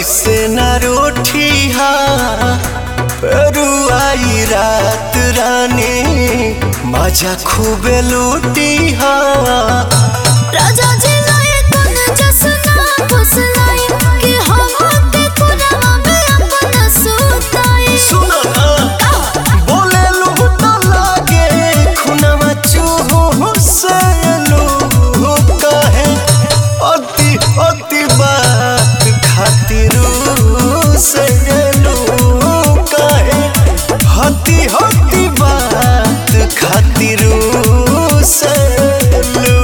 ऐसे न रोठिया रुआई रात रानी मजा खूबे लूटिया राजा जी लाए तन जसना फुसलाई कि हम के कुरवा में अपन सुताई सुनो ना बोले लू तो लागे खुनवा चूहू से लू कहे अति अति बात खातिर से लू कहे हति हति बात खातिर से लू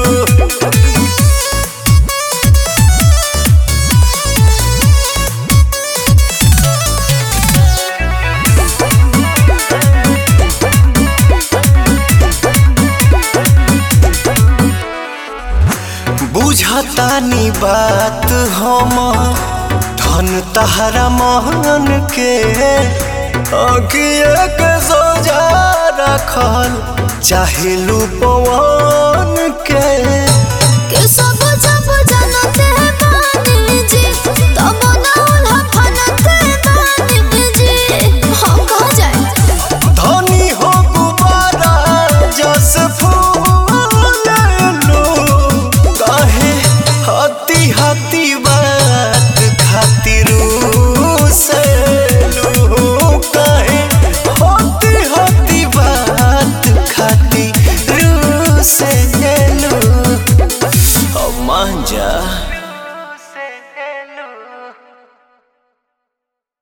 बुझतानी बात हम धन तहरा महन के अगिए के सोजा रखल चाहे पवन के